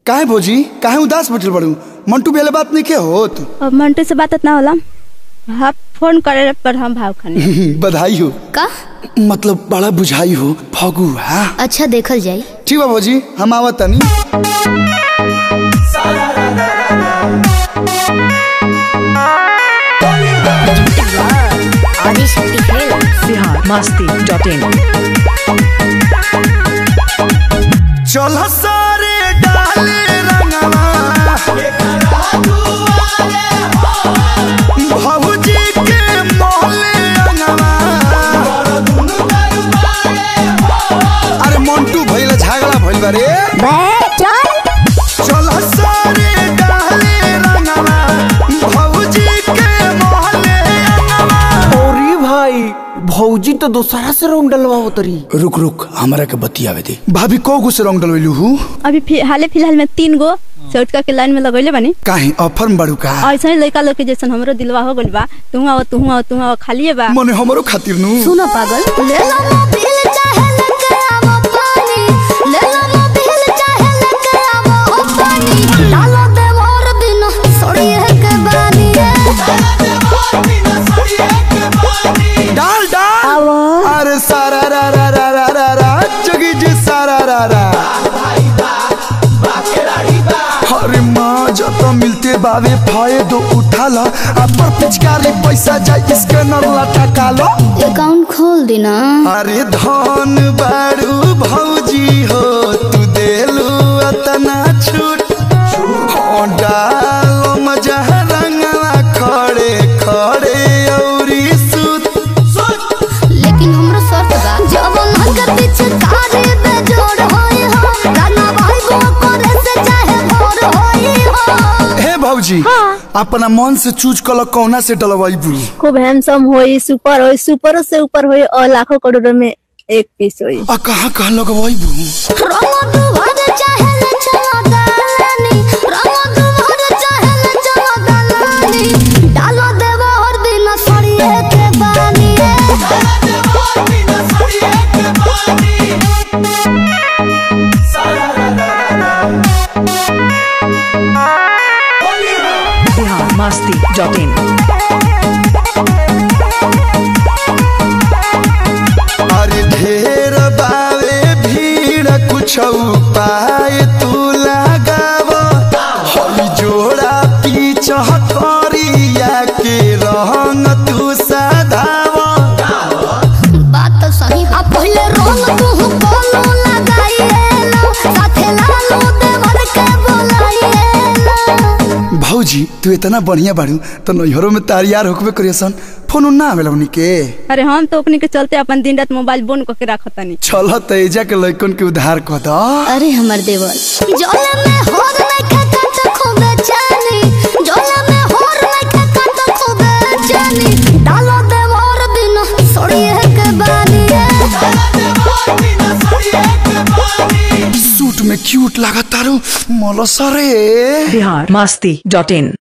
काहे भौजी काहे उदास बैठल बड़ू मंटू बेले बात नहीं के होत अब मंटू से बात ना होला हाँ फोन करे पर हम भाव खाने बधाई हो का मतलब बड़ा बुझाई हो फगू हाँ अच्छा देखल जाई ठीक बा भौजी हम आवत तनी आदि शक्ति खेल बिहार मस्ती डॉट इन चल सारे डाले रंगवा भौजी के मोहले रंगवा अरे मंटू भइल झगड़ा भइल बा रे चल सारे डाले रंगवा भौजी के मोहले रंगवा अरे भाई भौजी तो दोसरा से रंग डलवा तरी रुक रुक हमरा के बतियावे दे भाभी को गो से रंग डलवैलू हूँ अभी फि- हाले फिलहाल में तीन गो चौटका के लाइन में लगैले बानी काहे ऑफर में बड़ू का ऐसा ही लड़का लोग के जैसन हमरो दिलवा हो गइल बा तू आओ तू आओ तू आओ खालिए बा मने हमरो खातिर नु सुनो पागल ले लो मोबिल चाहे लेके आवो पानी ले लो मोबिल चाहे लेके आवो पानी डालो दे मोर बिना सोड़िए के बानी डाल डाल अरे सारा रा रा रा रा रा रा जगी जी सारा रा रा अरे माँ जब मिलते बावे फायदो उठा ला अपर पिचकारी पैसा जाए इसके नरला टका लो अकाउंट खोल देना अरे धन बारू भौजी हो तू देलू अतना छूट हो डालो मजा रंगला खड़े खड़े औरी सूत लेकिन हमरो शर्त बा जब मन के पीछे कारे पे जोड़ होई हो गाना भाई गो करे से चाहे भोर होई हो हे भौजी अपना मन से चूज कल कौना से डलवाई बू खूब हैंडसम होई सुपर होई सुपरों से ऊपर होई और लाखों करोड़ों में एक पीस होई आ कहाँ कहाँ लगवाई बू रंग दुहर चाहे ले चलो दालानी रंग दुहर चाहे ले चलो दालानी डालो देवा और बिना सड़िए के बानी बिहार मस्ती डॉट इन अरे ढेर बावे भीड़ कुछ उपाय तू लगाव हई जोड़ा पीछ करिया के रंग तू सधाव बात तो सही आ पहले रंग तू बोलो लगाइए लो साथे लालो देवर के बोलाइए लो भौजी तू इतना बढ़िया बाड़ू तो नैहरों में तारियार होकबे करियसन फोन उन ना आवेला उनी के अरे हम तो अपने के चलते अपन दिन रात मोबाइल बंद करके रखतानी चल तेजा के लइकन के उधार कह द अरे हमर देवर जोला में होर नहीं खाता तो खूबे जानी जोला में होर नहीं खाता तो खूबे जानी डालो देवर बिना सोड़िए के बानी सूट में क्यूट लागत तारू मलसरे बिहार मस्ती डॉट इन